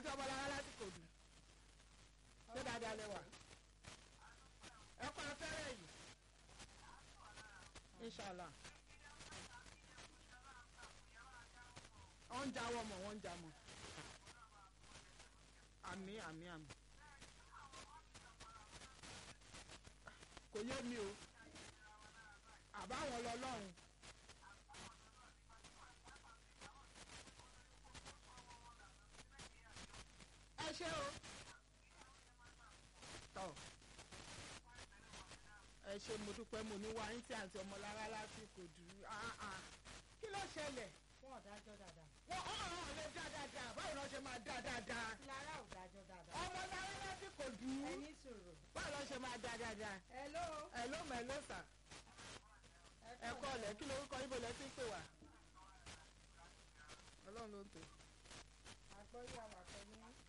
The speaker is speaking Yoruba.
àti ọmọlára lásìkò dùn ṣé dáadáa lẹ wà ẹ kọ́ afẹ́rẹ́ yìí inshallah wọ́n ń jáwọ́ mọ̀ wọ́n ń já mọ̀ àmì àmì àmì kò yé mi o àbáwọn lọlọ́run. ẹ ṣé o tọ ẹ ṣé mo dúpẹ́ mo ní wáyé tí àǹtí ọmọlára lásìkò dùn kí ló ṣẹlẹ̀ fún ọ̀dájọ́ dáadáa. wọ́n ọ̀rọ̀ lè dá dáadáa báwo ni wọ́n ṣe máa dá dáadáa lára ò dájọ́ dáadáa. ọmọlára lásìkò dùn ẹni sòrò. báwo ni wọ́n ṣe máa dá dáadáa hello. ẹ ló mọ̀ ẹ ló sà ẹ kọ́ ọ̀lẹ́ kí lorúkọ ibo lẹ ti ń pè wá ọlọ́run ló ń tò àgbọ̀yé àwọn àpẹẹrẹ